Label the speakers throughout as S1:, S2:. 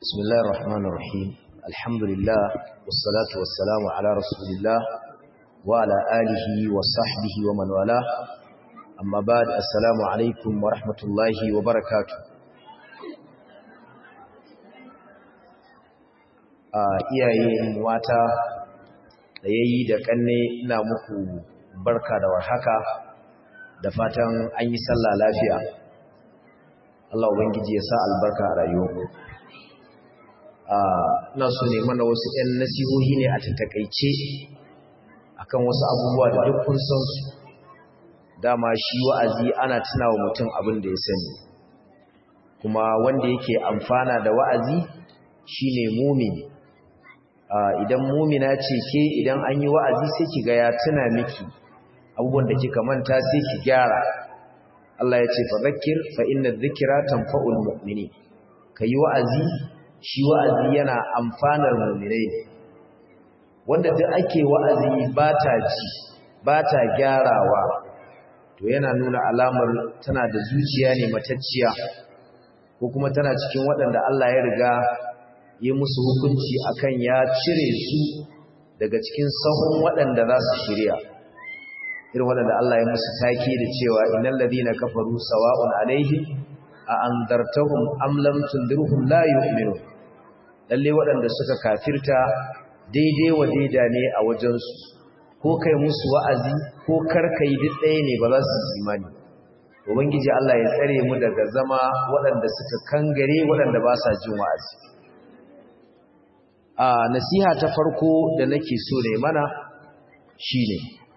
S1: بسم الله الرحمن الرحيم الحمد لله والصلاة والسلام على رسول الله وعلى آله وصحبه ومن والاه أما بعد السلام عليكم ورحمة الله وبركاته iyaye mata da yayi da kanne ina muku barka da warhaka da fatan an yi sallah lafiya Allah ubangiji ya sa albarka a rayuwarku ina so ne mana wasu ɗan nasihohi ne a tattakaice akan wasu abubuwa da duk kun san su dama shi wa'azi ana tunawa mutum abin da ya sani kuma wanda yake amfana da wa'azi shine mumini idan mumina ce ke idan an yi wa'azi sai ki ga ya tuna miki abubuwan da kika manta sai ki gyara Allah ya ce fa zakir fa inna dhikra tanfa'ul mu'minin kayi wa'azi shi wa'azi yana amfanar mu'minai wanda duk ake wa'azi ba ta ji ba ta gyarawa to yana nuna alamar tana da zuciya ne matacciya ko kuma tana cikin waɗanda Allah ya riga yi musu hukunci akan ya cire su daga cikin sahun waɗanda za su shirya irin waɗanda Allah ya musu take da cewa innal ladina kafaru sawa'un alaihim a andartahum am lam tundirhum la yu'minun lalle waɗanda suka kafirta daidai wa daida ne a wajensu ko kai musu wa'azi ko karkai duk ɗaya ne ba za su imani ubangiji Allah ya tsare mu daga zama waɗanda suka kangare waɗanda ba sa jin wa'azi a nasiha ta farko da nake so ne mana shine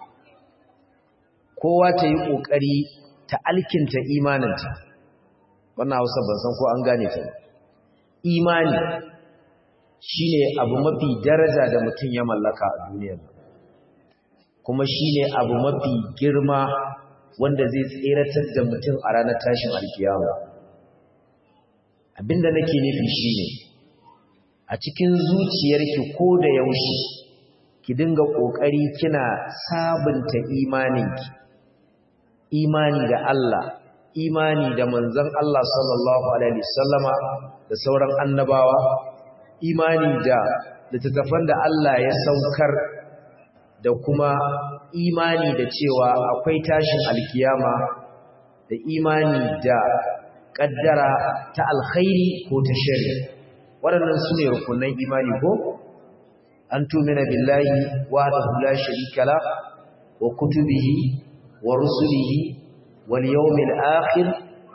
S1: kowa ta yi ƙoƙari ta alkinta imaninta wannan hausa ban san ko an gane ta imani shine abu mafi daraja da mutum ya mallaka a duniyar kuma shine abu mafi girma wanda zai tseratar da mutum a ranar tashin alkiyama abinda nake nufi shine a cikin zuciyarki ko da yaushe ki dinga kokari kina sabunta imaninki imani da Allah imani da manzon Allah sallallahu alaihi wasallama da sauran annabawa imani da littattafan da Allah ya saukar da kuma imani da cewa akwai tashin alkiyama da imani da kaddara ta alkhairi ko ta shari waɗannan su ne rukunan imani ko an tumina billahi wa da la sharika la wa kutubihi wa rusulihi wal yawmil akhir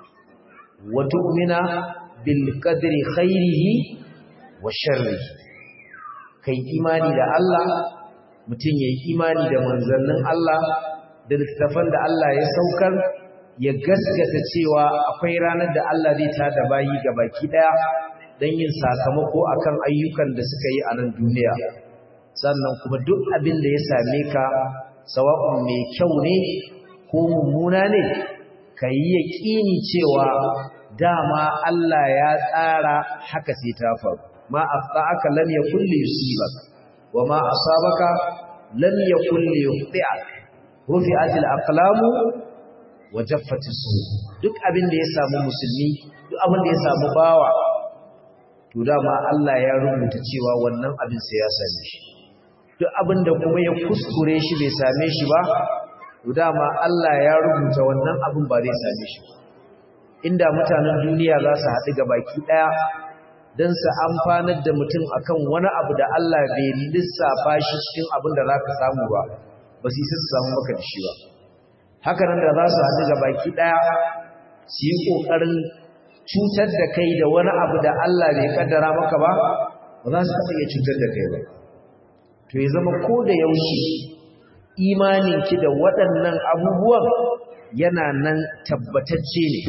S1: wa tu'mina bil qadri khairihi wa sharri kai imani da Allah mutum yayi imani da manzannin Allah da littafan da Allah ya saukar ya gaskata cewa akwai ranar da Allah zai tada bayi baki daya dan yin sakamako akan ayyukan da suka yi a nan duniya sannan kuma duk abin da ya same ka sawa'un mai kyau ne ko mummuna ne kai yaqini cewa dama Allah ya tsara haka sai ta faru ma afda'aka lam yakul li yusibak wa ma asabaka lam yakul li yukhti'ak rufi'at al-aqlamu wa jaffat as-suhuf duk abin da ya samu musulmi duk abin da ya samu bawa to dama Allah ya rubuta cewa wannan abin sai ya same shi duk abin da kuma ya kuskure shi bai same shi ba to dama Allah ya rubuta wannan abin ba zai same shi inda mutanen duniya za su haɗu ga baki ɗaya don su amfanar da mutum akan wani abu da Allah bai lissafa shi cikin abin da za ka samu ba ba su isa su samu maka da shi ba haka nan da za su haɗu ga baki ɗaya su yi ƙoƙarin cutar da kai da wani abu da Allah bai kaddara maka ba ba za su taɓa iya cutar da kai ba to ya zama ko da yaushe imaninki da waɗannan abubuwan yana nan tabbatacce ne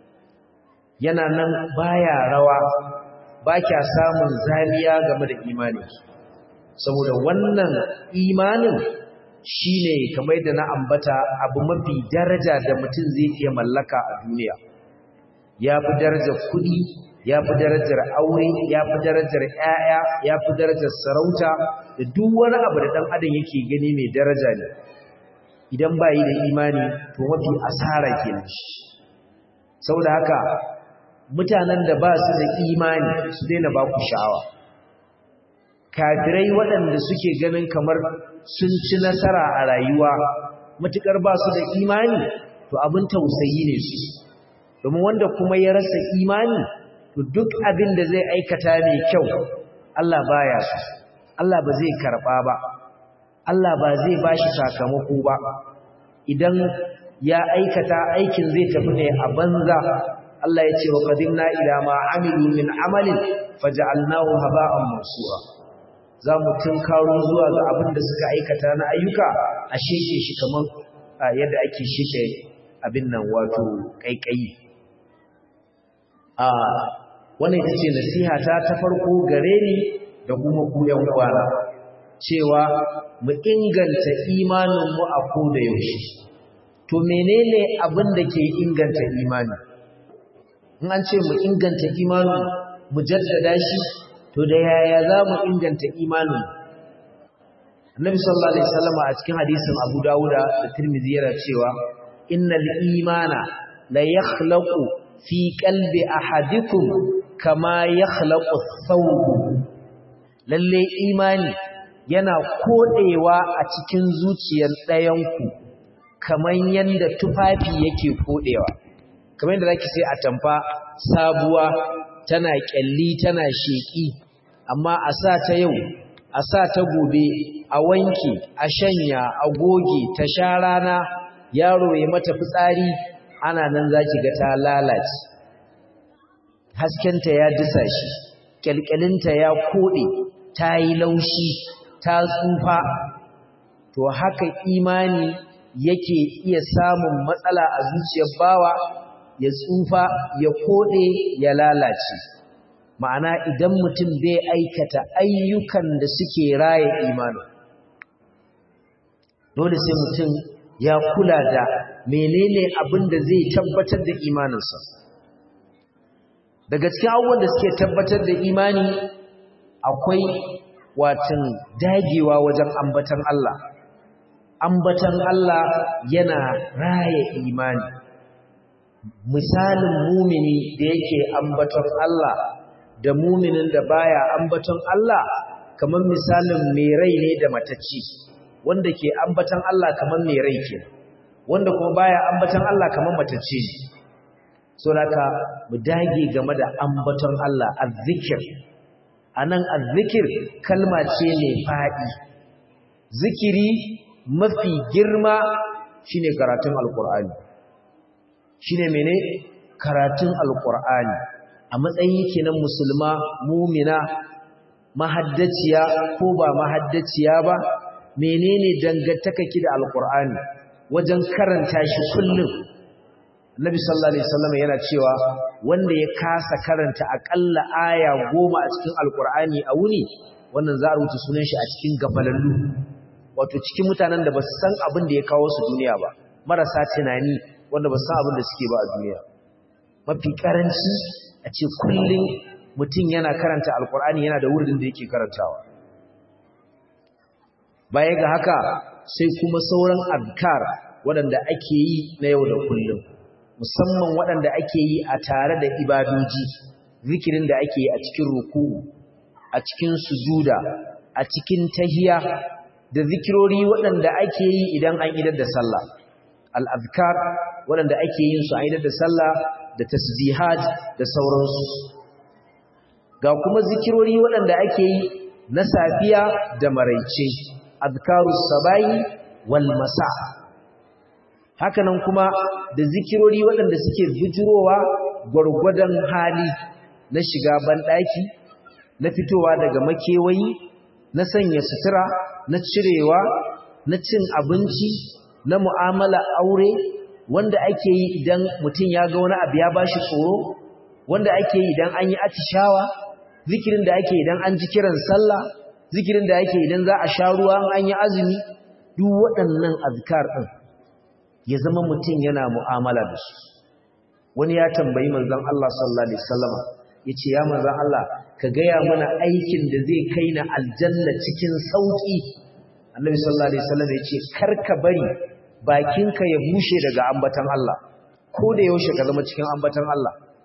S1: yana nan baya rawa ba kya samun zaniya game da imaninki saboda wannan imanin shine kamar da na ambata abu mafi daraja da mutum zai iya mallaka a duniya ya fi darajar kuɗi ya fi darajar aure ya fi darajar ƴaƴa ya fi darajar sarauta da duk wani abu da ɗan adam yake gani mai daraja ne idan ba yi da imani to mafi asara kenan saboda haka mutanen da ba su da imani su daina ba ku sha'awa kafirai waɗanda suke ganin kamar sun ci nasara a rayuwa matuƙar ba su da imani to abin tausayi ne su domin wanda kuma ya rasa imani to duk abin da zai aikata mai kyau Allah baya su Allah ba zai karɓa ba Allah ba zai ba shi sakamako ba idan ya aikata aikin zai tafi ne a banza Allah ya ce wa qadimna ila ma amilu min amalin faj'alnahu haba'an mansura za mu tunkaro zuwa ga abin da suka aikata na ayyuka a sheke shi kamar yadda ake sheke abin nan wato kaikayi a wannan ita ce nasiha ta ta farko gare ni da kuma ku yan uwana cewa mu inganta imaninmu a koda yaushe to menene abin da ke inganta imani in an ce mu inganta imanin mu jaddada shi to da yaya za mu inganta imanin annabi sallallahu alaihi wasallam a cikin hadisin Abu Dawuda da Tirmidhi yana cewa innal imana la yakhlaqu fi qalbi ahadikum kama yakhlaqu thawb lalle imani yana kodewa a cikin zuciyar ɗayanku kamar yanda tufafi yake kodewa kamar yadda zaki sai a tamfa sabuwa tana kyalli tana sheki amma a sa ta yau a sa ta gobe a wanke a shanya a goge ta sha rana yaro ya mata fitsari ana nan zaki ga ta lalace haskenta ya disa shi kyalkyalinta ya kode ta yi laushi ta tsufa to haka imani yake iya samun matsala a zuciyar bawa ya tsufa ya kode ya lalace ma'ana idan mutum bai aikata ayyukan da suke raye imani dole sai mutum ya kula da menene abin da zai tabbatar da imaninsa daga cikin abubuwan da suke tabbatar da imani akwai watan dagewa wajen ambatan Allah ambatan Allah yana raye imani misalin mumini da yake ambaton Allah da muminin da baya ambaton Allah kamar misalin mai rai ne da matacci wanda ke ambaton Allah kamar mai rai ke wanda kuma baya ambaton Allah kamar matacci ne so laka mu dage game da ambaton Allah azzikir anan azzikir kalma ce mai fadi zikiri mafi girma shine karatun alqur'ani shine mene karatun alqur'ani a matsayin kenan musulma mumina mahaddaciya ko ba mahaddaciya ba menene dangantaka ki da alqur'ani wajen karanta shi kullum Nabi sallallahu alaihi wasallam yana cewa wanda ya kasa karanta akalla aya goma a cikin alqur'ani a wuni wannan za a rubuta sunan shi a cikin gafalallu wato cikin mutanen da ba su san abin da ya kawo su duniya ba marasa tunani wanda ba su san abin da suke ba a duniya mafi karanci a ce kullum mutum yana karanta alkur'ani yana da wurin da yake karantawa baya ga haka sai kuma sauran adkar waɗanda ake yi na yau da kullum musamman waɗanda ake yi a tare da ibadoji zikirin da ake yi a cikin ruku'u a cikin sujuda a cikin tahiya da zikirori waɗanda ake yi idan an idar da sallah al-azkar waɗanda ake yin su a idar da sallah da tasbihat da sauransu ga kuma zikirori waɗanda ake yi na safiya da maraice azkarus sabayi wal masa hakanan kuma da zikirori waɗanda suke bijirowa gwargwadon hali na shiga banɗaki na fitowa daga makewayi na sanya sutura na cirewa na cin abinci na mu'amala aure wanda ake yi idan mutum ya ga wani abu ya bashi tsoro wanda ake yi idan an yi atishawa zikirin da ake idan an ji kiran sallah zikirin da ake idan za a sha ruwa an yi azumi duk waɗannan azkar ɗin ya zama mutum yana mu'amala da su wani ya tambayi manzon Allah sallallahu alaihi wasallama yace ya manzon Allah ka gaya mana aikin da zai kai na aljanna cikin sauki annabi sallallahu alaihi wasallam yace karka bari bakinka ya bushe daga ambatan Allah ko da yaushe ka zama cikin ambatan Allah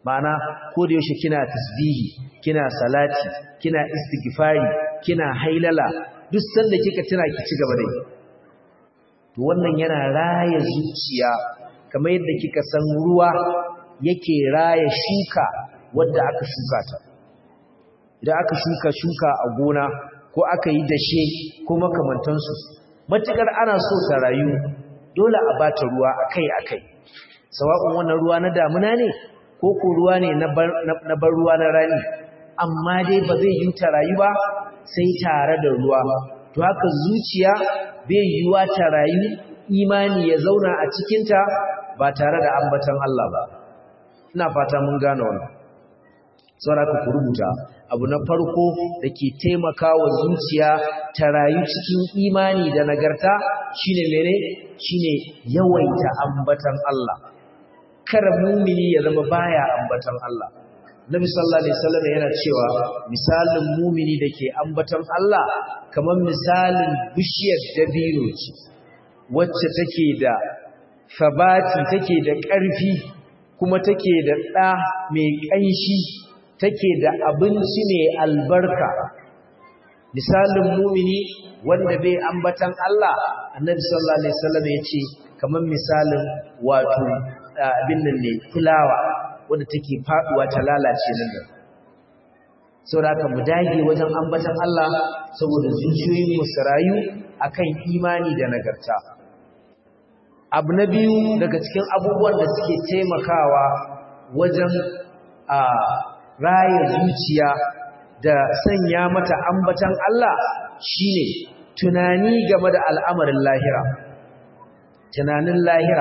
S1: ma'ana ko da yaushe kina tasbihi kina salati kina istighfari kina hailala duk sanda kika tuna ki ci gaba da yi to wannan yana raya zuciya kamar yadda kika san ruwa yake raya shuka wadda aka shuka ta idan aka shuka shuka a gona ko aka yi dashe ko makamantansu matukar ana so ta rayu dole a bata ruwa akai-akai sawa'un wannan ruwa na damuna ne ko ko ruwa ne na bar ruwa na rani amma dai ba zai yi ta rayu ba sai tare da ruwa to haka zuciya bai yiwa ta rayu imani ya zauna a cikinta ba tare da ambatan Allah ba ina fata mun gane wannan saboda ku rubuta abu na farko da ke taimakawa zuciya ta rayu cikin imani da nagarta shine mene shine yawaita ambatan Allah kar mumini ya zama baya ambatan Allah Nabi sallallahu alaihi wasallam yana cewa misalin mumini dake ambatan Allah kamar misalin bishiyar dabino ce wacce take da sabati take da ƙarfi kuma take da ɗa mai ƙanshi take da abinci mai albarka misalin mumini wanda bai ambatan Allah annabi sallallahu alaihi wasallam yace kamar misalin wato abin nan ne fulawa wanda take faduwa ta lalace nan da saboda haka mu dage wajen ambatan Allah saboda zuciyoyin mu su rayu akan imani da nagarta abu na biyu daga cikin abubuwan da suke taimakawa wajen a raya zuciya da sanya mata ambatan Allah shine tunani game da al'amarin lahira tunanin lahira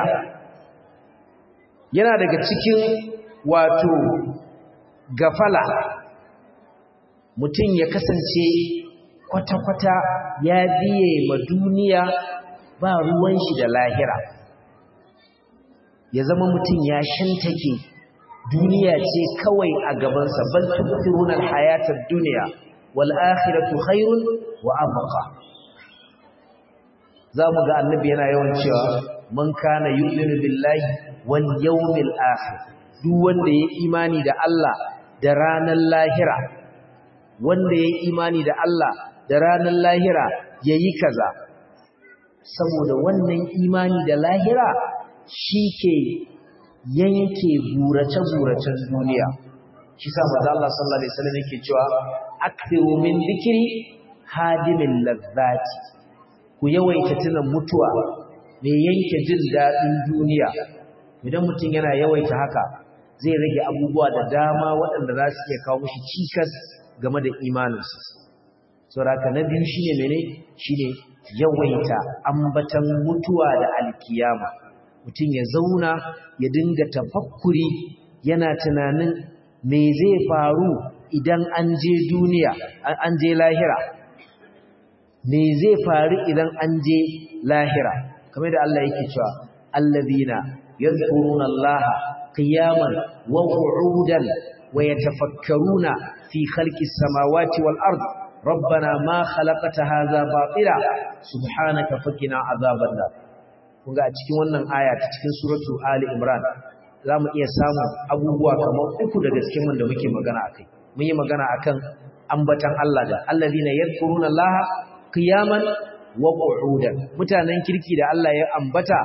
S1: yana daga cikin wato gafala mutum ya kasance kwata-kwata ya biye ma duniya ba ruwan shi da lahira ya zama mutum ya shantake duniya ce kawai a gabansa bal tu'thiruna al-hayata ad-dunya wal akhiratu khairun wa abqa zamu ga annabi yana yawan cewa man kana yu'minu billahi wal yawmil akhir duk wanda yayi imani da Allah da ranar lahira wanda yayi imani da Allah da ranar lahira yayi kaza saboda wannan imani da lahira shike yanke gurace-guracen duniya shi sa manzo Allah sallallahu alaihi wasallam yake cewa akthiru min dhikri hadimin lazzati ku yawaita tuna mutuwa mai yanke jin dadin duniya idan mutum yana yawaita haka zai rage abubuwa da dama waɗanda za su iya kawo mishi cikas game da imaninsa saboda na biyu shine mene shine yawaita ambatan mutuwa da alkiyama mutum ya zauna ya dinga tafakkuri yana tunanin me zai faru idan an je duniya an je lahira me zai faru idan an je lahira kamar da Allah yake cewa allazina yadhkuruna Allah qiyaman wa qu'udan wa yatafakkaruna fi khalqis samawati wal ard ربنا ما خلقت هذا باطلا سبحانك فقنا عذاب النار kunga a cikin wannan aya ta cikin suratu Ali Imran zamu iya samu abubuwa kamar uku daga cikin wanda muke magana akai mun yi magana akan ambatan Allah da allazina yadhkuruna Allah qiyaman wa qu'udan mutanen kirki da Allah ya ambata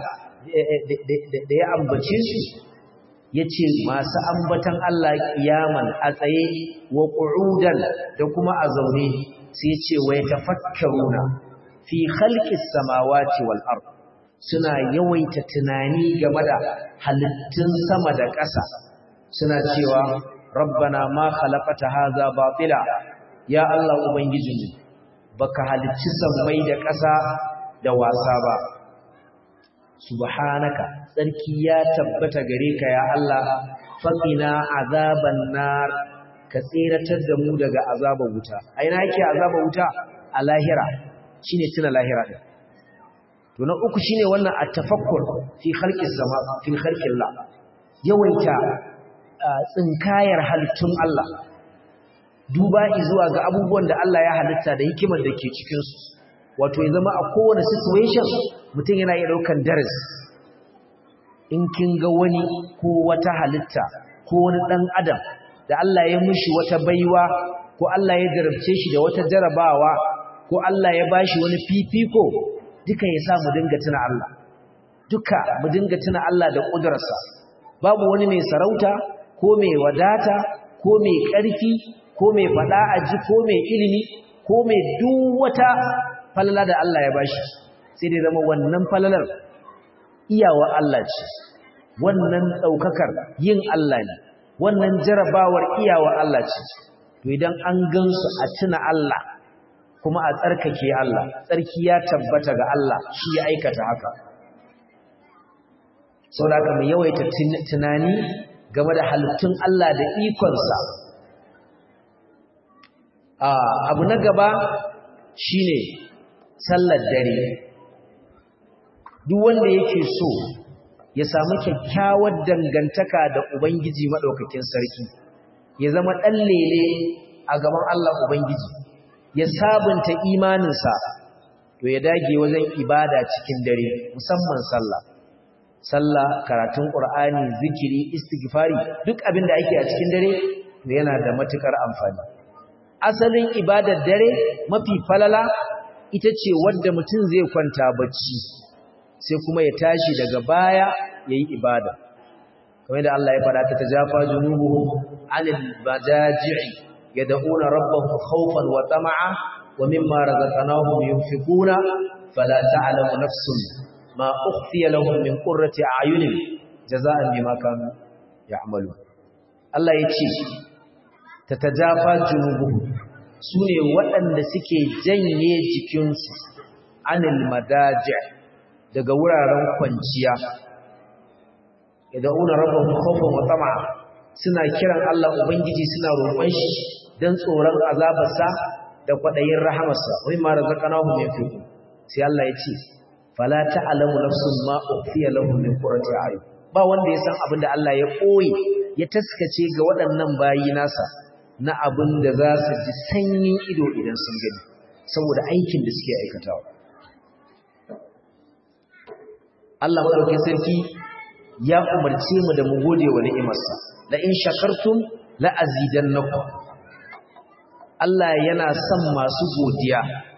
S1: da ya ambace su yace masu ambatan Allah qiyaman a tsaye wa qu'udan da kuma a zaune sai yace wa yatafakkaruna fi khalqis samawati wal ardh suna yawaita tunani game da halittun sama da ƙasa suna cewa rabbana ma khalaqata hadha batila ya Allah ubangijinmu baka halicci sammai da ƙasa da wasa ba subhanaka tsarki ya tabbata gare ka ya Allah faqina azaban nar ka tseratar da mu daga azabar wuta a ina yake azabar wuta a lahira shine tuna lahira din to na uku shine wannan at-tafakkur fi khalqis sama fi khalqillah yawaita tsinkayar halittun Allah duba zuwa ga abubuwan da Allah ya halitta da hikimar da ke cikin su wato ya zama a kowane situation mutum yana iya daukan darasi in kin ga wani ko wata halitta ko wani ɗan adam da Allah ya mushi wata baiwa ko Allah ya jarabce shi da wata jarabawa ko Allah ya bashi wani fifiko duka ya sa mu dinga tuna Allah duka mu dinga tuna Allah da ƙudurarsa babu wani mai sarauta ko mai wadata ko mai ƙarfi ko mai faɗa aji ko mai ilimi ko mai duk wata falala da Allah ya bashi sai dai zama wannan falalar iyawa Allah ce wannan ɗaukakar yin Allah ne wannan jarabawar iyawa Allah ce to idan an gansu a tuna Allah kuma a tsarkake Allah tsarki ya tabbata ga Allah shi ya aikata haka sau da aka mai yawaita tunani game da halittun Allah da ikonsa abu na gaba shine sallar dare duk wanda yake so ya samu kyakkyawar dangantaka da Ubangiji maɗaukakin sarki ya zama ɗan lele a gaban Allah Ubangiji ya sabunta imaninsa to ya dage wajen ibada cikin dare musamman sallah sallah karatun Qur'ani zikiri istighfari duk abin da ake a cikin dare to yana da matukar amfani asalin ibadar dare mafi falala ita ce wadda mutum zai kwanta bacci sai kuma ya tashi daga baya yayi ibada kamar da Allah ya fada ta tajafa junubuhum anil bajaji'i yad'una rabbahum khawfan wa tama'a wa mimma razaqnahum yunfiquna fala ta'lamu nafsun ma ukhfiya lahum min qurrati a'yunin jazaa'an bima kanu ya'malun Allah ya ce tatajafa junubuhum sune waɗanda suke janye jikinsu anil madaji' daga wuraren kwanciya yad'una rabbahum khawfan wa tama'a suna kiran Allah ubangiji suna roƙon shi dan tsoron azabarsa da kwadayin rahamarsa wai ma razaqnahum yunfiqu sai Allah ya ce fala ta'lamu nafsun ma ukhfiya lahum min qurrati a'yun ba wanda ya san abin da Allah ya koyi ya taskace ga waɗannan bayi nasa na abin da za su ji sanyin ido idan sun gani saboda aikin da suke aikatawa Allah madaukakin sarki ya umarce mu da mu gode wa ni'imarsa la in shakartum la azidannakum Allah yana son masu godiya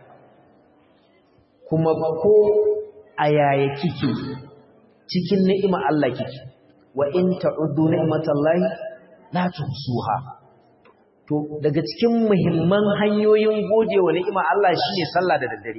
S1: kuma ko ayaya kike cikin ni'ima Allah kike wa in ta'uddu ni'matallahi la tuhsuha to daga cikin muhimman hanyoyin gode wa ni'ima Allah shine sallah da daddare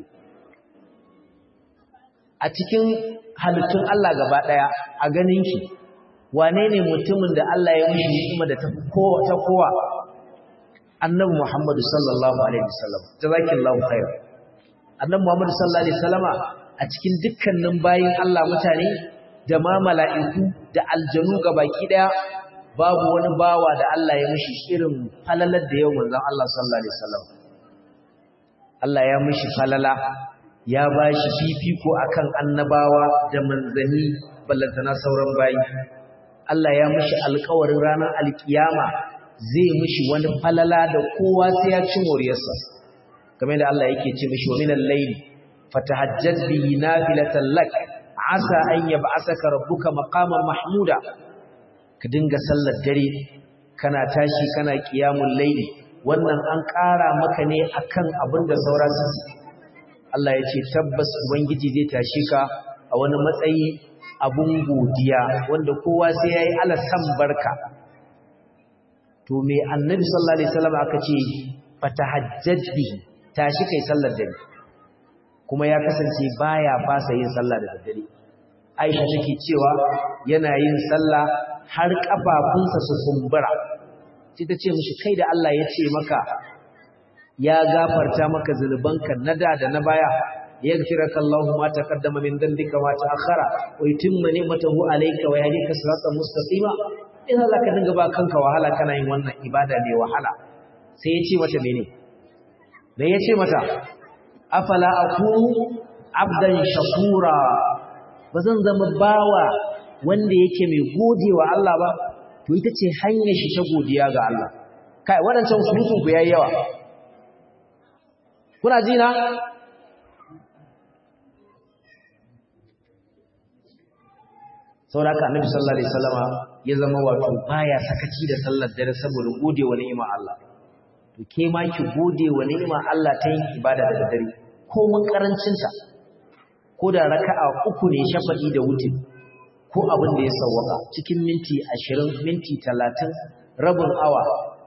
S1: a cikin halittun Allah gaba ɗaya a ganin ki wane ne mutumin da Allah ya mishi ni'ima da ta kowa annabi Muhammadu sallallahu alaihi wasallam jazakillahu khair annabi Muhammadu sallallahu alaihi wasallama a cikin dukkanin bayin Allah mutane da ma mala'iku da aljanu gabaki daya babu wani bawa da Allah ya mishi irin falalar da yau manzon Allah sallallahu alaihi wasallam Allah ya mishi falala ya ba shi fifiko akan annabawa da manzanni ballantana sauran bayi Allah ya mishi alƙawarin ranar alkiyama zai mishi wani falala da kowa sai ya ci moriyarsa kamar da Allah yake ce mishi wa minal layli fatahajjad bihi nafilatan lak asa an yab'asaka rabbuka maqaman mahmuda ka dinga sallar dare kana tashi kana qiyamul layli wannan an ƙara maka ne akan abin da saura su Allah ya ce tabbas Ubangiji zai tashi ka a wani matsayi abun godiya wanda kowa sai ya yi alasan barka. To me annabi sallallahu Alaihi wasallam aka ce fatahajjad bihi tashi kai sallar dare kuma ya kasance baya fasa yin sallah da daddare. Aisha take cewa yana yin sallah har kafafunsa su kumbura. Sai ta ce mishi kai da Allah ya ce maka ya gafarta maka zunubanka na da da na baya yaghfiraka Allahu ma taqaddama min dhanbika wa ta'akhkhara wa yutimma ni'matahu alayka wa yahdika siratan mustaqima idan zaka dinga ba kanka wahala kana yin wannan ibada ne wahala sai ya ce mata mene me ya ce mata afala akunu abdan shakura bazan zama bawa wanda yake mai godewa Allah ba to ita ce hanyar shi ta godiya ga Allah kai waɗancan surutun ku yayi yawa kuna ji na saboda haka annabi sallallahu alaihi wasallama ya zama wato baya sakaci da sallar dare saboda gode wa ni'imar Allah to ke ma ki gode wa ni'imar Allah ta yin ibada da dare ko mun karancin ta ko da raka'a uku ne shafa'i da wutin ko abin da ya sawwaka cikin minti 20 minti 30 rabin awa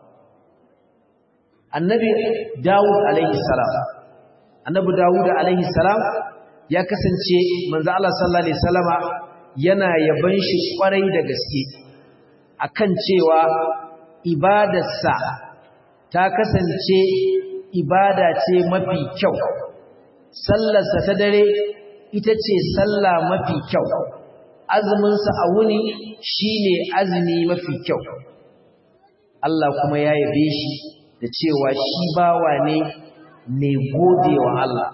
S1: annabi Dawud alaihi salam annabi Dawud alaihi salam ya kasance manzo Allah sallallahu alaihi wasallama yana yaban shi kwarai da gaske akan cewa ibadarsa ta kasance ibada ce mafi kyau sallarsa ta dare ita ce sallah mafi kyau azuminsa a wuni shine azumi mafi kyau Allah kuma ya yabe shi da cewa shi bawa ne mai godewa Allah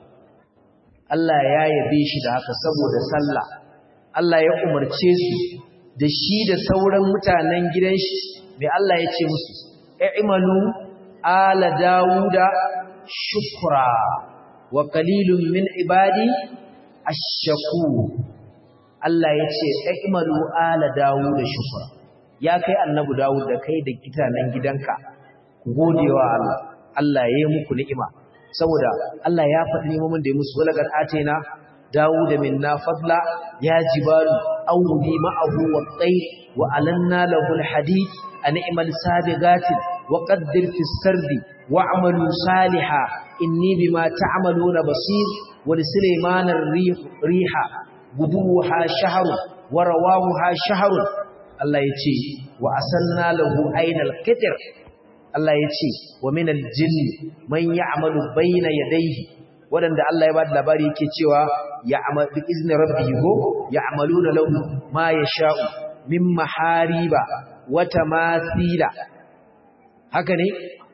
S1: Allah ya yabe shi da haka saboda sallah Allah ya umarce su da shi da sauran mutanen gidan shi mai Allah ya ce musu i'malu ala dauda shukra wa qalilun min ibadi ash-shakur Allah ya ce i'malu ala dauda shukra ya kai annabi Dawud da kai da kitanan gidanka ku godewa Allah Allah ya yi muku ni'ima saboda Allah ya faɗi neman da ya musu wala qad atayna داود منا فضلا يا جبال أوبي معه والطير وألنا له الحديد أن اعمل سابغات وقدر في السرد واعملوا صالحا إني بما تعملون بصير ولسليمان الريح ريحا غدوها شهر ورواها شهر الله يتي وأسلنا له عين الكتر الله يتي ومن الجن من يعمل بين يديه waɗanda Allah ya ba da labari yake cewa ya amal bi izni rabbihi go ya'maluna lahu ma yasha'u min mahariba wa tamathila haka ne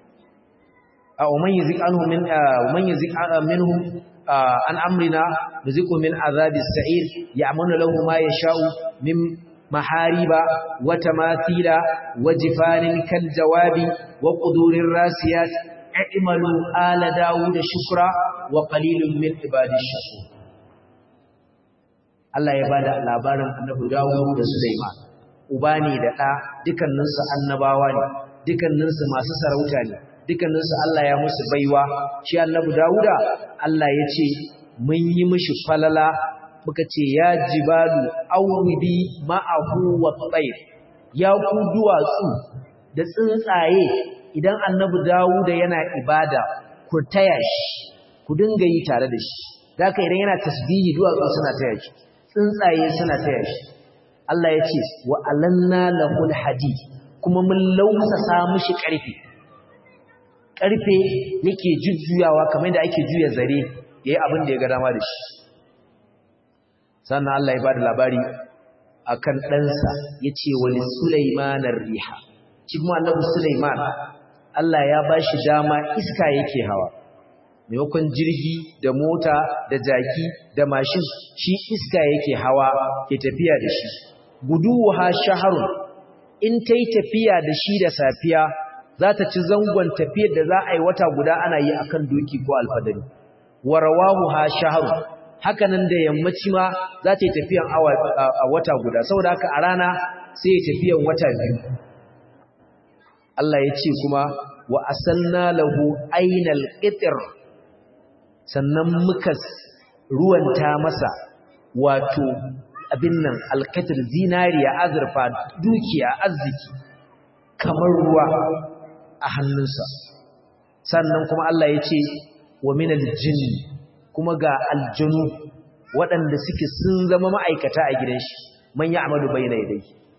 S1: aw man yuzik anhu min man yuzik minhum an amrina yuziku min azabis sa'ir ya'maluna lahu ma yasha'u min mahariba wa tamathila wa jifanin kal jawabi wa qudurir rasiyat i'malu ala dawud shukra wa qalilun min ibadish shakur Allah ya bada labarin annabi Dawud da Sulaiman uba ne da ɗa dukannin su annabawa ne dukannin su masu sarauta ne dukannin su Allah ya musu baiwa shi annabi Dawuda Allah ya ce mun yi mishi falala muka ce ya jibalu awribi ma'ahu wa tayr ya ku duwatsu da tsuntsaye idan annabi Dawuda yana ibada ku taya shi ku dinga yi tare da shi zaka idan yana tasbihi duwatsu suna taya shi tsuntsaye suna taya shi Allah ya ce wa alanna lahul hadid kuma mun lausasa mishi karfe karfe yake jujjuyawa kamar yadda ake juya zare yayi abin da ya ga dama da shi sannan Allah ya bada labari akan ɗansa yace wali sulaimanar riha shi kuma annabi sulaiman Allah ya bashi dama iska yake hawa maimakon jirgi da mota da jaki da mashin shi iska yake hawa ke tafiya da shi guduwa shaharun in ta yi tafiya da shi da safiya za ta ci zangon tafiyar da za a yi wata guda ana yi a kan doki ko alfadari warawahu ha shaharun hakanan da yammaci ma za ta yi tafiyan a wata guda saboda haka a rana sai ya tafiyan wata biyu Allah ya ce kuma wa asalna lahu ainal qitr sannan muka ruwanta masa wato abin nan alkatir zinariya azurfa dukiya arziki kamar ruwa a hannunsa sannan kuma Allah ya ce wa minal jinni kuma ga aljanu waɗanda suke sun zama ma'aikata a gidan shi man ya amalu bai na idai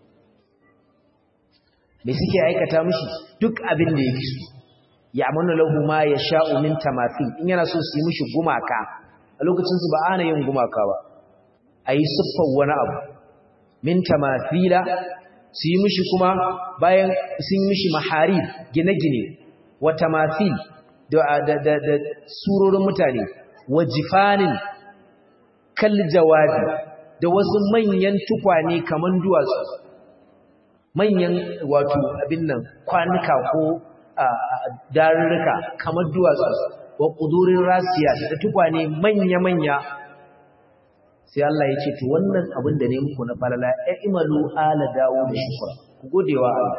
S1: mai suke aikata mishi duk abin da yake so ya amanu lahu ma ya sha'u min tamathil in yana so su yi mishi gumaka a lokacin su ba ana yin gumaka ba a yi siffar wani abu min tamathila su yi mishi kuma bayan sun yi mishi mahari gine-gine wa tamathil da, da, da, da surorin mutane wa jifanin kal jawabi da wasu manyan tukwane kaman duwatsu manyan wato abin nan kwanuka ko darurruka kamar duwatsu wa ƙudurin rasiya da tukwane manya-manya sai Allah ya ce to wannan abin da ne muku na falala ya imalu ala dawo da shukra ku godewa Allah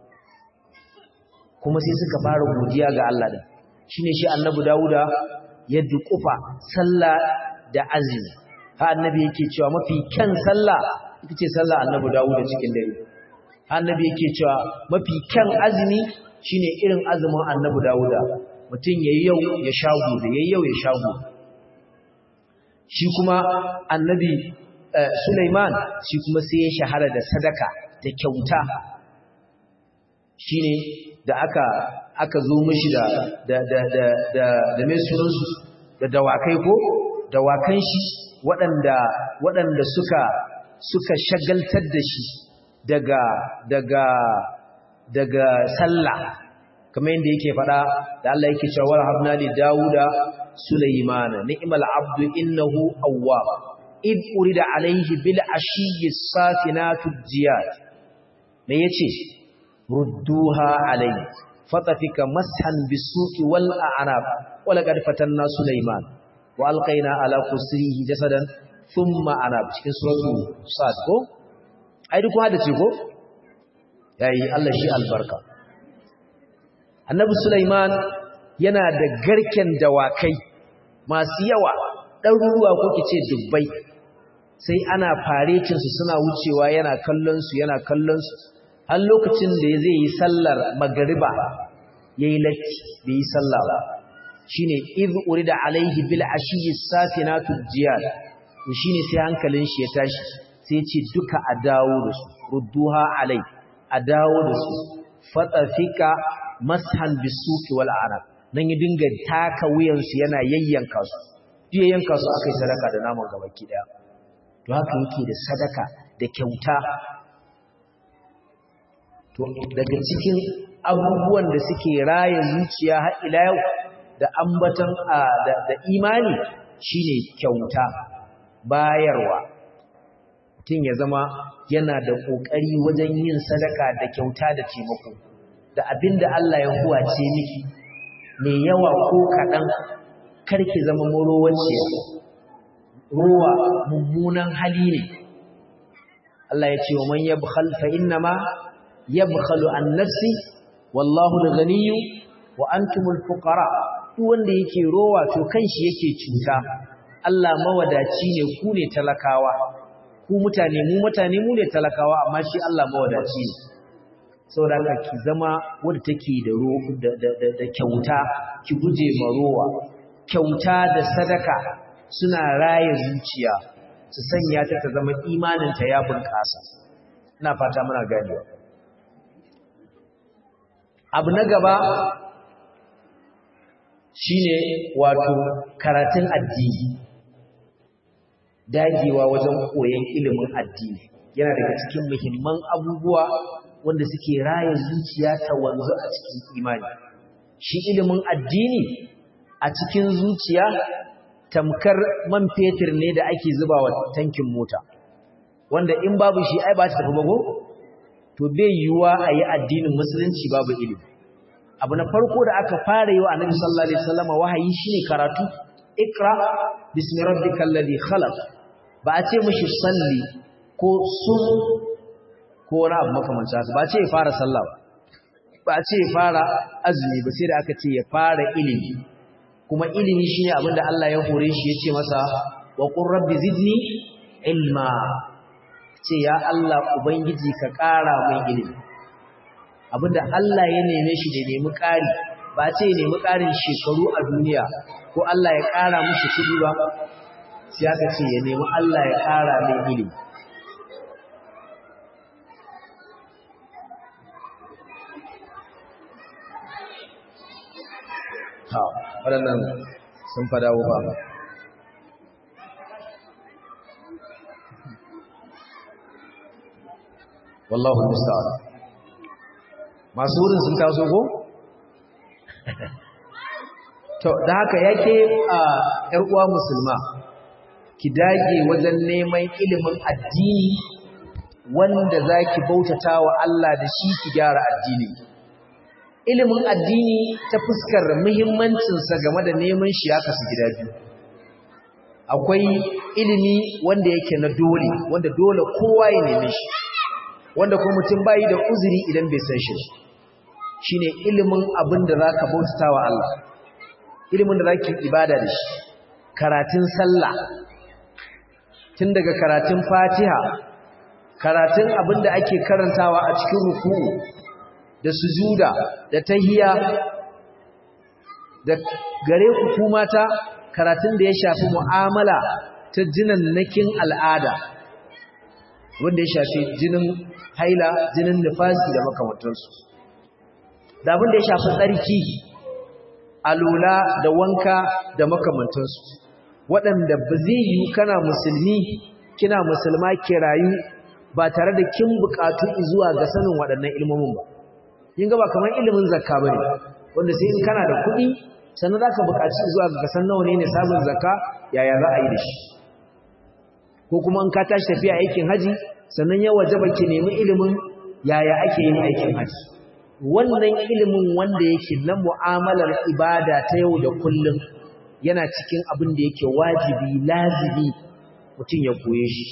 S1: kuma sai suka fara godiya ga Allah din shine shi annabi Dawuda ya dukufa sallah da azumi ha annabi yake cewa mafi kyan sallah ita ce sallah annabi Dawuda cikin dare ha annabi yake cewa mafi kyan azumi shine irin azumin annabi Dawuda mutum yayi yau ya sha gobe yayi yau ya sha gobe shi kuma annabi Sulaiman shi kuma sai ya shahara da sadaka da kyauta shine da aka aka zo mishi da da da da da da mai sunansu da dawakai ko dawakan shi waɗanda waɗanda suka suka shagaltar da shi daga daga daga sallah kamar yadda yake faɗa da Allah yake cewa wa habna li dauda sulaymana ni'mal abdu innahu awwab id urida alayhi bil ashiyyi safinatu jiyad me yace rudduha alayhi fatafika mashan bisuqi wal a'nab wa laqad fatanna sulayman wa alqayna ala kursiyihi jasadan thumma anab cikin suratu sad ko ai duk hada ce ko yayi Allah shi albarka annabi sulaiman yana da garken dawakai masu yawa ɗaruruwa ko kice dubbai sai ana faretin su suna wucewa yana kallon su yana kallon su har lokacin da zai yi sallar magariba yayi latti bai yi sallah ba shine iz urida alaihi bil ashiyi safinatu jiyad shine sai hankalin shi ya tashi sai ya ce duka a dawo da su rudduha alai a dawo da su fatafika mashan bisuki wal arab nan ya dinga taka wuyan su yana yayyanka su ya yanka su akai sadaka da naman gabaki daya to haka yake da sadaka da kyauta to daga cikin abubuwan da suke raya zuciya har ila yau da ambatan da imani shine kyauta bayarwa mutum ya zama yana da kokari wajen yin sadaka da kyauta da taimako da abinda Allah ya huwace miki mai yawa ko kaɗan karki zama morowaciya ruwa mummunan hali ne Allah ya ce wa man yabkhal fa innama yabkhalu an nafsi wallahu al-ghaniyyu wa antumul fuqara duk wanda yake rowa to kanshi yake cuta Allah mawadaci ne ku ne talakawa ku mutane mu mutane mu ne talakawa amma shi Allah mawadaci ne saboda haka ki zama wanda take da da da kyauta ki guje ma rowa kyauta da sadaka suna raye zuciya su sanya ta ta zama imaninta ya bunƙasa ina fata muna ganewa abu na gaba shine wato karatun addini dagewa wajen koyon ilimin addini yana daga cikin muhimman abubuwa wanda suke raya zuciya ta wanzu a cikin imani shi ilimin addini a cikin zuciya tamkar man fetur ne da ake zubawa tankin mota wanda in babu shi ai ba ta tafi bago to bai yiwuwa a yi addinin musulunci babu ilimi abu na farko da aka fara yi wa annabi sallallahu alaihi wasallam wahayi shine karatu ikra bismi rabbikal ladhi khalaq ba a ce mishi salli ko sun ko wani abu makamancin haka ba a ce ya fara sallah ba ba a ce ya fara azumi ba sai da aka ce ya fara ilimi kuma ilimi shine abin da Allah ya hore shi ya ce masa wa qur rabbi zidni ilma ce ya Allah ubangiji ka ƙara mai ilimi abinda Allah ya neme shi da nemi ƙari ba ce ya nemi ƙarin shekaru a duniya ko Allah ya ƙara mushi kuɗi ba sai aka ce ya nemi Allah ya ƙara mai ilimi ha waɗannan sun fada ba wallahu musta'an masu wurin sun taso ko to da haka yake a ƴar uwa musulma ki dage wajen neman ilimin addini wanda zaki bautata wa Allah da shi ki gyara addini ilimin addini ta fuskar muhimmancin sa game da neman shi ya kasu gida biyu akwai ilimi wanda yake na dole wanda dole kowa ya neme shi wanda kuma mutum bayi da uzuri idan bai san shi shine ilimin abin da zaka bautatawa Allah ilimin da zaki ibada da shi karatun sallah tun daga karatun Fatiha karatun abin da ake karantawa a cikin ruku'u da sujuda da tahiyya da gare ku kuma ta karatun da ya shafi mu'amala ta jinannakin al'ada wanda ya shafi jinin haila jinin nifasi da makamantansu da abin da ya shafi tsarki alula da wanka da makamantansu waɗanda ba zai yi kana musulmi kina musulma ke rayu ba tare da kin buƙatu zuwa ga sanin waɗannan ilmomin ba yin gaba kamar ilimin zakka bane wanda sai in kana da kuɗi sannan za ka buƙaci zuwa ga kasan nawa ne sabon zakka yaya za a yi da shi ko kuma in ka tashi tafiya aikin haji sannan ya wajaba ki nemi ilimin yaya ake yin aikin haji wannan ilimin wanda yake na mu'amalar ibada ta yau da kullum yana cikin abin da yake wajibi lazibi mutum ya koye shi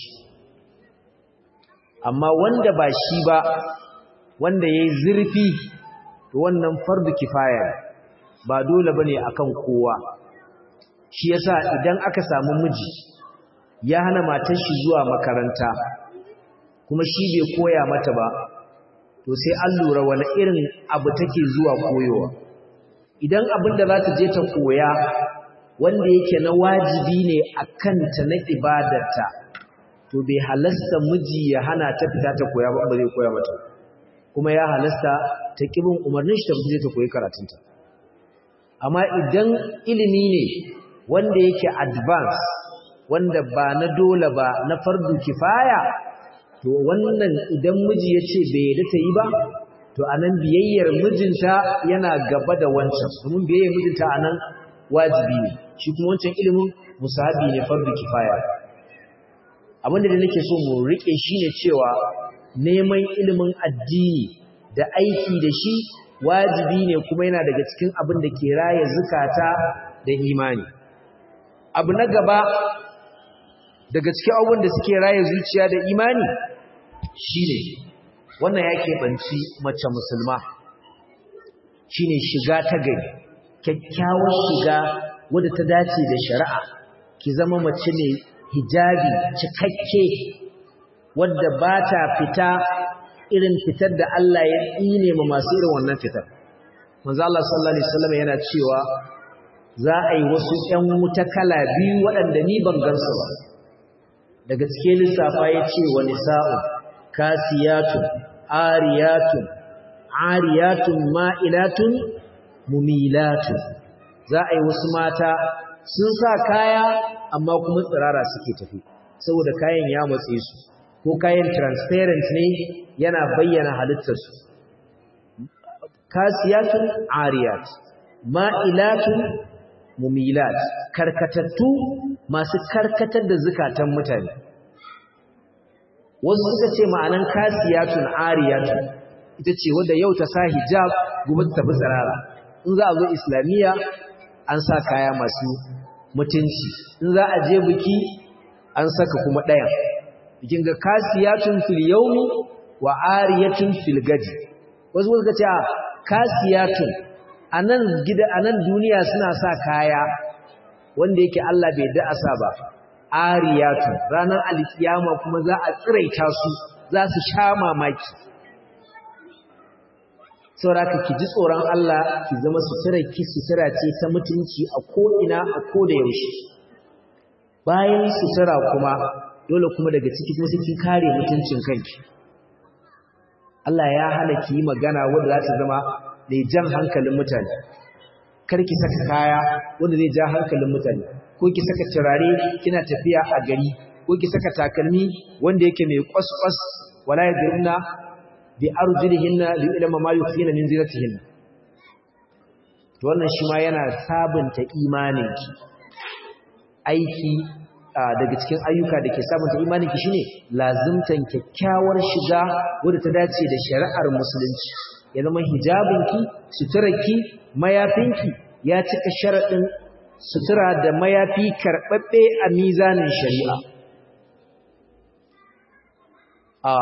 S1: amma wanda ba shi ba wanda ya yi zurfi wannan fardu kifaya ba dole bane akan kowa shi yasa idan aka samu miji ya hana matar shi zuwa makaranta kuma shi bai koya mata ba to sai an lura wani irin abu take zuwa koyowa idan abin da za ta je ta koya wanda yake na wajibi ne a kanta na ibadarta to bai halasta miji ya hana ta fita ta koya ba ba zai koya mata kuma ya halasta ta kibin umarnin shi ta fita ta koyi karatunta amma idan ilimi ne wanda yake advance wanda ba na dole ba na fardu kifaya to wannan idan miji ya ce bai yadda ta yi ba to anan biyayyar mijinta yana gaba da wancan domin biyayyar mijinta anan wajibi ne shi kuma wancan ilimin musahabi ne fardu kifaya abinda da nake so mu rike shine cewa neman ilimin addini da aiki da shi wajibi ne kuma yana daga cikin abin da ke raye zukata da imani abu na gaba daga cikin abubuwan da suke raye zuciya da imani shine wannan ya keɓanci mace musulma shine shiga ta gari kyakkyawar shiga wadda ta dace da shari'a ki zama mace ne hijabi cikakke wadda ba ta fita irin fitar da Allah ya tsine ma masu irin wannan fitar. Manzo Allah sallallahu alaihi wasallam yana cewa za a yi wasu ƴan wuta kala biyu waɗanda ni ban gansu ba. Daga cikin lissafa ya ce wa nisa'u kasiyatun ariyatun ariyatun ma'ilatun mumilatun za a yi wasu mata sun sa kaya amma kuma tsirara suke tafi saboda kayan ya matse su ko kayan transparent ne yana bayyana halittarsu kasiyatun ariyat ma'ilatun mumilat karkatattu masu karkatar da zukatan mutane wasu suka ce ma'anan kasiyatun ariyatun ita ce wadda yau ta sa hijab gobe ta tafi tsirara in za a zo islamiyya an sa kaya masu mutunci in za a je biki an saka kuma ɗayan bikin ga kasiyatun fil yawmi wa ariyatun fil gadi wasu suka ce kasiyatun anan gida anan duniya suna sa kaya wanda yake Allah bai da asa ba ariyatun ranar alkiyama kuma za a tsiraita su za su sha mamaki sauraka ki ji tsoron Allah ki zama sutura ki sutura ce ta mutunci a ko ina a ko da yaushe bayan sutura kuma dole kuma daga ciki kuma sai kin kare mutuncin kanki Allah ya hana ki yi magana wanda za ta zama mai jan hankalin mutane kar ki saka kaya wanda zai ja hankalin mutane ko ki saka turare kina tafiya a gari ko ki saka takalmi wanda yake mai kwas-kwas wala yadruna bi arjulihinna li ilma ma yukhina min zinatihinna to wannan shi ma yana sabunta imaninki aiki daga cikin ayyuka da ke sabunta imaninki shine lazimtan kyakkyawar shiga wadda ta dace da shari'ar musulunci ya zama hijabinki suturarki mayafinki ya cika sharaɗin sutura da mayafi karɓaɓɓe a mizanin shari'a a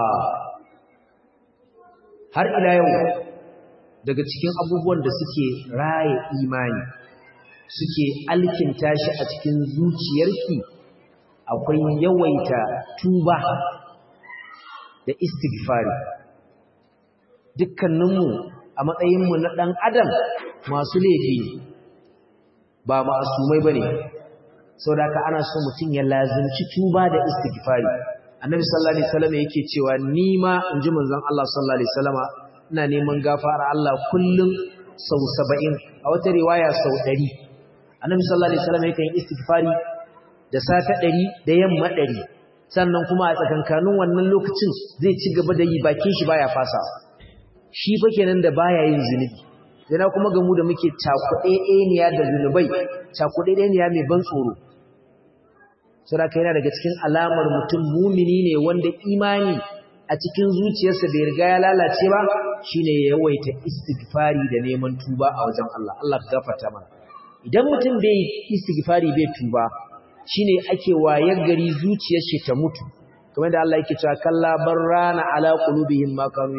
S1: har ila yau daga cikin abubuwan da suke raye imani suke alkinta shi a cikin zuciyarki akwai yawaita tuba da istighfari dukkaninmu a matsayinmu na ɗan adam masu laifi ba ma'asumai ba ne sau da aka ana so mutum ya lazimci tuba da istighfari annabi sallallahu alaihi wasallam yake cewa ni ma in ji manzon Allah sallallahu alaihi wasallama ina neman gafara Allah kullum sau 70 a wata riwaya sau 100 annabi sallallahu alaihi wasallam yake yin istighfari da sata 100 da yamma 100 sannan kuma a tsakankanin wannan lokacin zai ci gaba da yi bakin shi baya fasa shi fa kenan da baya yin zunubi yana kuma gamu da muke cakuɗe ɗaniya da zunubai cakuɗe ɗaniya mai ban tsoro saboda yana daga cikin alamar mutum mumini ne wanda imani a cikin zuciyarsa bai riga ya lalace ba shine ya yawaita istighfari da neman tuba a wajen Allah Allah ka gafarta mana idan mutum bai istighfari bai tuba shine ake wayar gari zuciyar shi ta mutu kamar da Allah yake cewa kalla barrana ala qulubihim ma kanu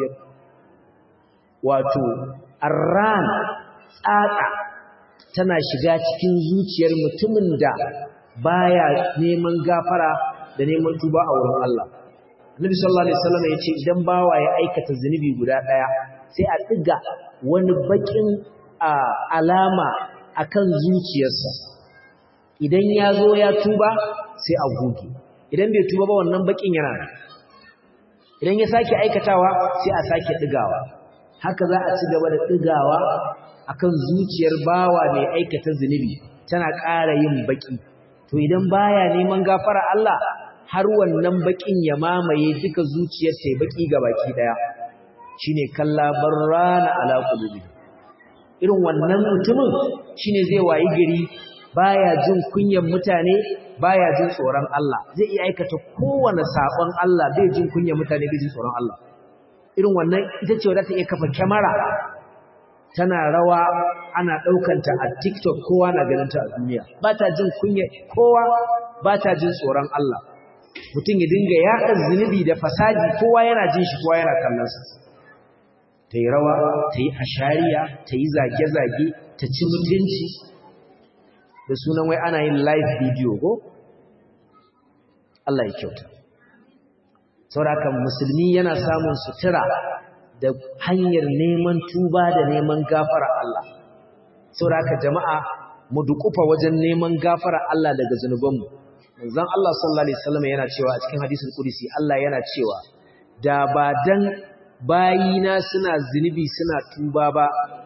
S1: wato arran tsatsa tana shiga cikin zuciyar mutumin da baya neman gafara da neman tuba a wurin Allah Annabi sallallahu alaihi wasallam yace idan bawa ya aikata zunubi guda daya sai a diga wani bakin alama akan zuciyarsa idan ya zo ya tuba sai a goge idan bai tuba ba wannan bakin yana idan ya sake aikatawa sai a sake digawa haka za a ci gaba da digawa akan zuciyar bawa mai aikata zunubi tana ƙara yin baki to idan baya neman gafara Allah har wannan bakin ya mamaye duka zuciyar ta baki ga baki daya shine kalla barrana ala qulubi irin wannan mutumin shine zai wayi gari baya jin kunyan mutane baya jin tsoron Allah zai iya aikata kowane sabon Allah bai jin kunyan mutane bai jin tsoron Allah irin wannan ita ce wadda ta iya kafa kyamara tana rawa ana ɗaukanta a TikTok kowa na ganinta a duniya ba ta jin kunya kowa ba ta jin tsoron Allah mutum ya dinga yaɗa zunubi da fasadi kowa yana jin shi kowa yana kallonsa ta yi rawa ta yi ashariya ta yi zage-zage ta ci mutunci da sunan wai ana yin live video ko Allah ya kyauta saurakan musulmi yana samun sutura da hanyar neman tuba da neman gafara Allah sauraka jama'a mu dukufa wajen neman gafara Allah daga zanubanmu manzon Allah sallallahu alaihi wasallam yana cewa a cikin hadisul qudsi Allah yana cewa da ba dan bayina suna zunubi suna tuba ba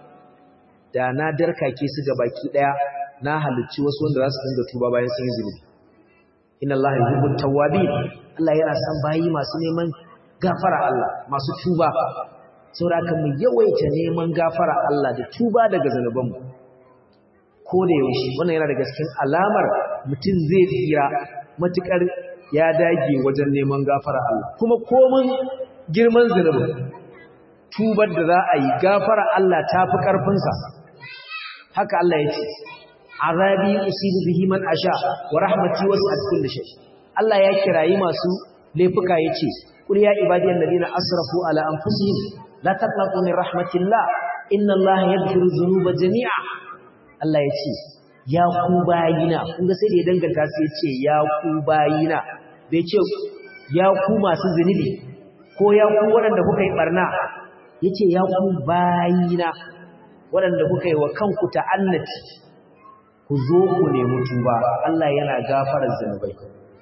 S1: da na darkake su ga baki daya na halicci wasu wanda za su dinga tuba bayan sun yi zunubi inna Allah yuhibbut tawwabin Allah yana son bayi masu neman gafara Allah masu tuba saboda mu yawaita neman gafara Allah da tuba daga zanubanmu ko da yaushe wannan yana daga cikin alamar mutum zai tsira matukar ya dage wajen neman gafara Allah kuma komun girman zanubin tubar da za a yi gafara Allah ta fi ƙarfinsa haka Allah ya ce azabi usibu bihi man asha wa rahmati wasi'at kulli shay Allah ya kirayi masu laifuka yace qul ya ibadiyal ladina asrafu ala anfusihim la taqnatu min rahmatillah inna Allah yaghfiru dhunuba jami'a Allah yace ya ku bayina kun ga sai da ya danganta su yace ya ku bayina bai ce ya ku masu zunubi ko ya ku waɗanda kuka yi barna yace ya ku bayina waɗanda kuka yi wa kanku ta'annati ku zo ku nemi tuba Allah yana gafarar zanubai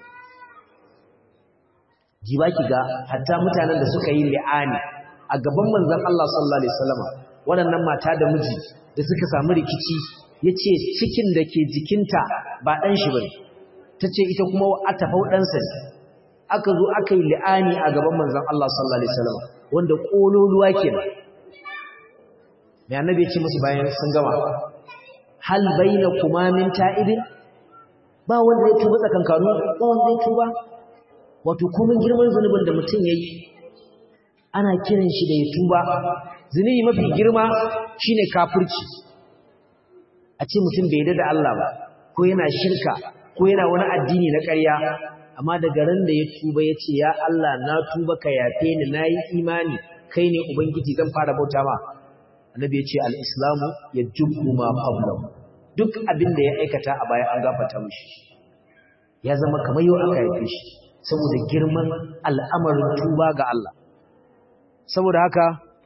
S1: ji ba ki ga hatta mutanen da suka yi li'ani a gaban manzon Allah sallallahu alaihi wasallam waɗannan mata da miji da suka samu rikici yace cikin da ke jikinta ba dan shi bane tace ita kuma atafau dan sa aka zo aka yi li'ani a gaban manzon Allah sallallahu alaihi wasallam wanda kololuwa kenan mai annabi ya ce musu bayan sun gama hal baina kuma min ta'ibin ba wanda ya tuba tsakankanu ba wanda ya tuba wato kuma girman zunubin da mutum yayi ana kiran shi da ya tuba zunubi mafi girma shine kafirci a ce mutum bai yarda da Allah ba ko yana shirka ko yana wani addini na ƙarya amma daga ran da ya tuba ya ce ya Allah na tuba ka yafe ni na yi imani kai ne ubangiji zan fara bauta ma annabi ya ce al-islamu ya jubbu ma qablahu duk abin da ya aikata a baya an gafarta mishi ya zama kamar yau aka haife shi saboda girman al'amarin tuba ga Allah saboda haka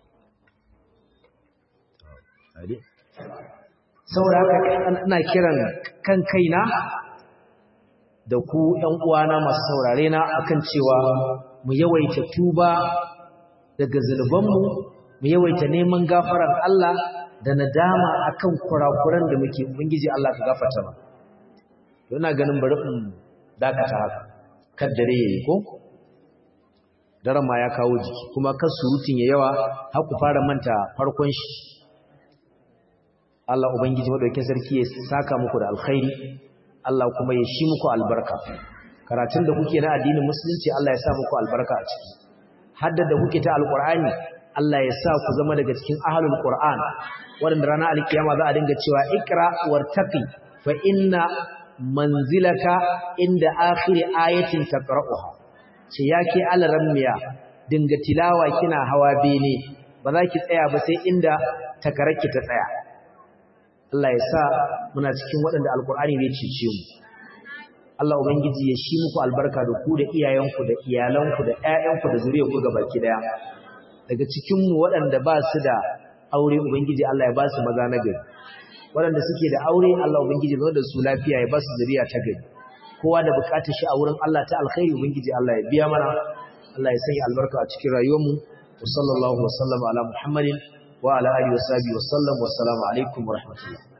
S1: saboda haka ina kiran kan kaina da ku ‘yan uwana masu saurare na akan cewa mu yawaita tuba daga zunubanmu mu yawaita neman gafarar Allah da nadama akan kurakuran da muke ubangiji Allah ka gafarta ba ina ganin bari in dakata haka kan dare yayi ko daren ma ya kawo jiki kuma kan surutun ya yawa har ku fara manta farkon shi Allah ubangiji madaukakin sarki ya saka muku da alkhairi Allah kuma ya shi muku albarka karatun da kuke na addinin musulunci Allah ya sa muku albarka a ciki hadda da kuke ta alqur'ani Allah ya sa ku zama daga cikin ahlul qur'an wanda ranar alkiyama za a dinga cewa ikra wartaqi fa inna manzilaka inda akhir ayatin taqra'uha ce yake alarammiya dinga tilawa kina hawa bene ba za ki tsaya ba sai inda takararki ta tsaya Allah ya sa muna cikin waɗanda alkur'ani ne cece mu Allah ubangiji ya shi muku albarka da ku da iyayenku da iyalanku da ƴaƴanku da zuriyarku gabaki daya daga cikin mu waɗanda ba su da aure ubangiji Allah ya ba su maza na gari waɗanda suke da aure Allah ubangiji ya da su lafiya ya ba su zuriya ta gari kowa da bukatar shi a wurin Allah ta alkhairi ubangiji Allah ya biya mana Allah ya sanya albarka a cikin rayuwarmu wa sallallahu wa sallama ala muhammadin wa ala alihi wa sahbihi wa sallam wa assalamu alaikum wa rahmatullah